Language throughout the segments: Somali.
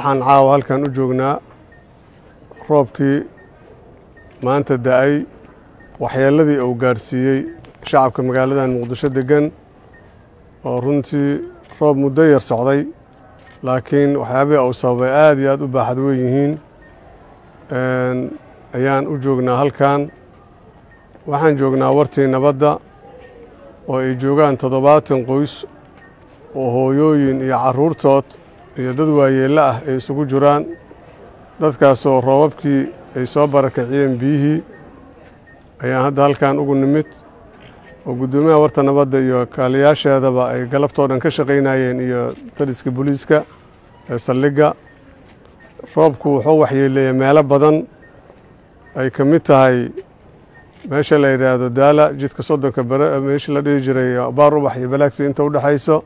waxaan caawa halkan u joognaa roobkii maanta da-ay waxyeelladii uu gaadhsiiyey shacabka magaaladan muqdisho deggan oo runtii roob muddo yar socday laakiin waxyaabihii uu sababay aada iyo aada u baaxad weyn yihiin ayaan u joognaa halkan waxaan joognaa wartii nabadda oo ay joogaan toddobaatan qoys oo hooyooyin iyo carruurtood iyo dad waayeello ah ay isugu jiraan dadkaasoo roobabkii ay soo barakiciyeen biyihii ayaan hadda halkan ugu nimid oo guddoomiyaha warta nabadda iyo kaaliyaasheedaba ay galabtoo dhan ka shaqaynayeen iyo taliska booliiska ee saldhigga roobku wuxuu waxyeeleeyey meelo badan ay ka mid tahay meesha la yidhaahdo daala jidka soddonka bere meeshii la dhihi jiray baar ubax iyo balaagsi inta u dhexayso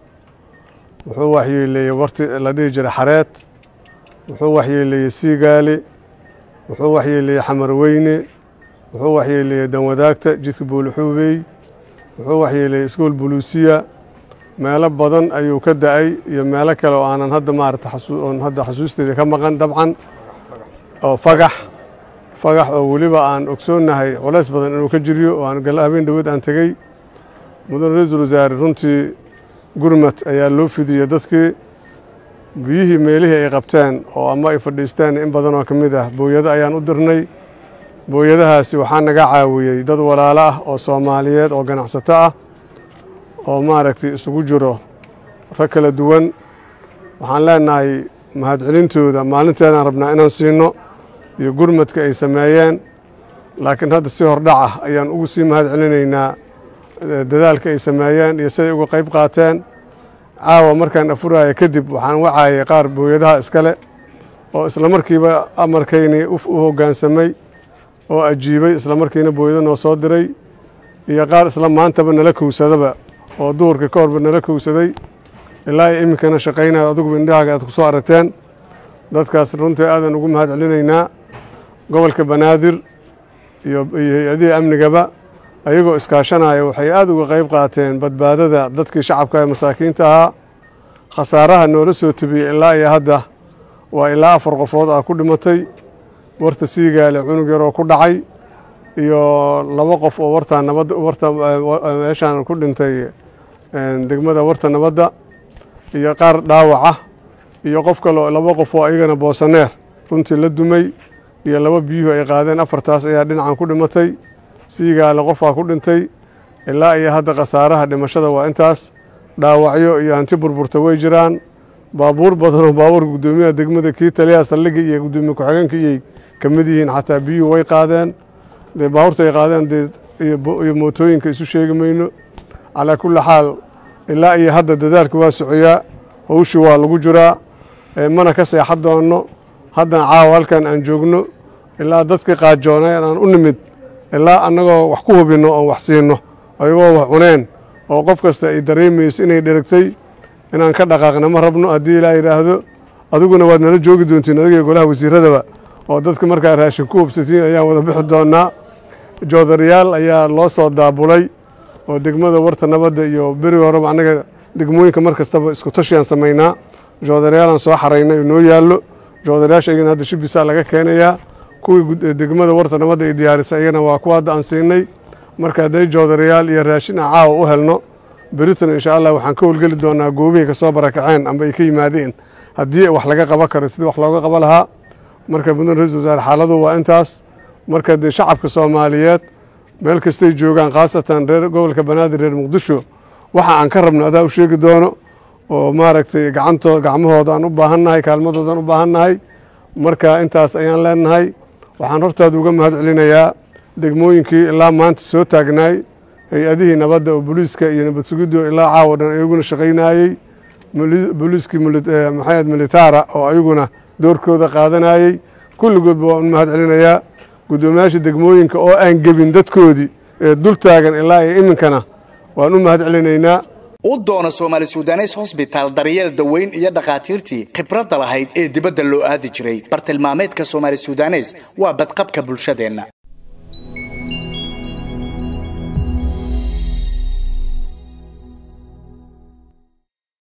wuxuu waxyeeleeyey warti la dhihi jiray xareed wuxuu waxyeeleeyey siigaali wuxuu waxyeeleeyey xamarweyne wuxuu waxyeeleeyey danwadaagta jidka buulixuubey wuxuu waxyeeleeyey iskuol buluusiya meelo badan ayuu ka da-ay iyo meelo kale oo aanan hadda maarata oon hadda xasuusteeda ka maqan dabcan oo fagax fagax oo weliba aan ogsoonnahay culays badan inuu ka jiriyo oo aan habeen dhaweed aan tegey mudane ra-iisul wasaare runtii gurmad ayaa loo fidiyey dadkii biyihii meelihii ay qabteen oo ama ay fadhiisteen in badan oo ka mid ah booyado ayaan u dirnay booyadahaasi waxaa naga caawiyey dad walaalo ah oo soomaaliyeed oo ganacsato ah oo maaragtay isugu jiro rag kala duwan waxaan leenahay mahadcelintooda maalinteedaan rabnaa inaan siino iyo gurmadka ay sameeyeen laakiin hadda si hordhac ah ayaan ugu sii mahad celinaynaa dadaalka ay sameeyeen iyo siday uga qayb qaateen caawa markaan afuraya kadib waxaan wacaayay qaar booyadaha iskale oo islamarkiiba amarkaynii u hoggaansamay oo ajiibay islamarkiina booyado noo soo diray iyo qaar isla maantaba nala kowsadaba oo duhurkii ka horba nala kowsaday ilaa iyo iminkana shaqaynayo aduguba indhahaaga aad ku soo aragteen dadkaas runtii aadan ugu mahad celinaynaa gobolka banaadir iyo hay-adihii amnigaba ayagoo iskaashanaya waxay aada uga qayb qaateen badbaadada dadkii shacabka ee masaakiinta ahaa khasaaraha noola soo tebiyey ilaa iyo hadda waa ilaa afar qofood ah ku dhimatay warta siigaale cunug yaroo ku dhacay iyo laba qof oo wartaa nabadda warta meeshaan ku dhintay degmada warta nabadda iyo qaar dhaawaca iyo qof kaleo laba qof oo ayagana boosaneer runtii la dumay iyo laba biyuhu ay qaadeen afartaas ayaa dhinacan ku dhimatay siigaale qofaa ku dhintay ilaa iyo hadda khasaaraha dhimashada waa intaas dhaawacyo iyo hanti burburta way jiraan baabuur badanoo baabuurka guddoomiyaha degmada kii taliyaha saldhigga iyo guddoomiye ku-xigeenka iyay ka mid yihiin xataa biyuhu way qaadeen dee baabuurta ay qaadeen dee iyo mootooyinka isu sheegi mayno calaa kulli xaal ilaa iyo hadda dadaalka waa socoyaa hawshii waa lagu jiraa mana ka seexan doonno haddana caawa halkan aan joogno ilaa dadkii qaajoonay aan u nimid ilaa annagoo wax ku hubinno oon wax siinno ayagoo wax cuneen oo qof kasta ay dareemayso inay dheragtay inaan ka dhaqaaqna ma rabno haddii ilaa yidhaahdo adiguna waad nala joogi doontiin adiga golaha wasiiradaba oo dadka markaa raashin ku hubsatiin ayaan wada bixi doonnaa joodarayaal ayaa loo soo daabulay oo degmada warta nabadda iyo beriga horeba annaga degmooyinka mar kastaba isku tashiyaan samaynaa joodarayaalaan soo xaraynay oo noo yaallo joodarayaasha iyagana hadda shibisaa laga keenayaa kuwii degmada warta nabadda ay diyaarisay iyagana waa kuwa hadda aan siinay marka hadday joodarayaal iyo raashin aan caawa u helno beritan insha allah waxaan ka howlgeli doonaa goobihay ka soo barakaceen amba ay ka yimaadeen haddii wax laga qaban karo sidii wax looga qaban lahaa marka mudane ra-isul wasaare xaaladu waa intaas marka dee shacabka soomaaliyeed meel kastay joogaan khaasatan reer gobolka banaadir reer muqdisho waxa aan ka rabno adaa u sheegi doono oo maaragtay gacantoo gacmahooda aan u baahannahay kaalmadooda aan u baahannahay marka intaas ayaan leenahay waxaan hortaada uga mahad celinayaa degmooyinkii ilaa maanta soo taagnaay hay-adihii nabadda oo booliiska iyo nabad sugiddo ilaa caawa dhan ayaguna shaqaynayey booliiskii maxamed militaara oo ayaguna doorkooda qaadanayey kulligoodba waan u mahad celinayaa guddoomiyaasha degmooyinka oo aan gebin dadkoodii ee dul taagan ilaa iyo iminkana waan u mahad celinaynaa u doono soomaali sudanes hosbitaal daryeel daweyn iyo dhakhaatiirtii khibradda lahayd ee dibadda loo aadi jiray bartilmaameedka soomaali sudanes waa badqabka bulshadeenna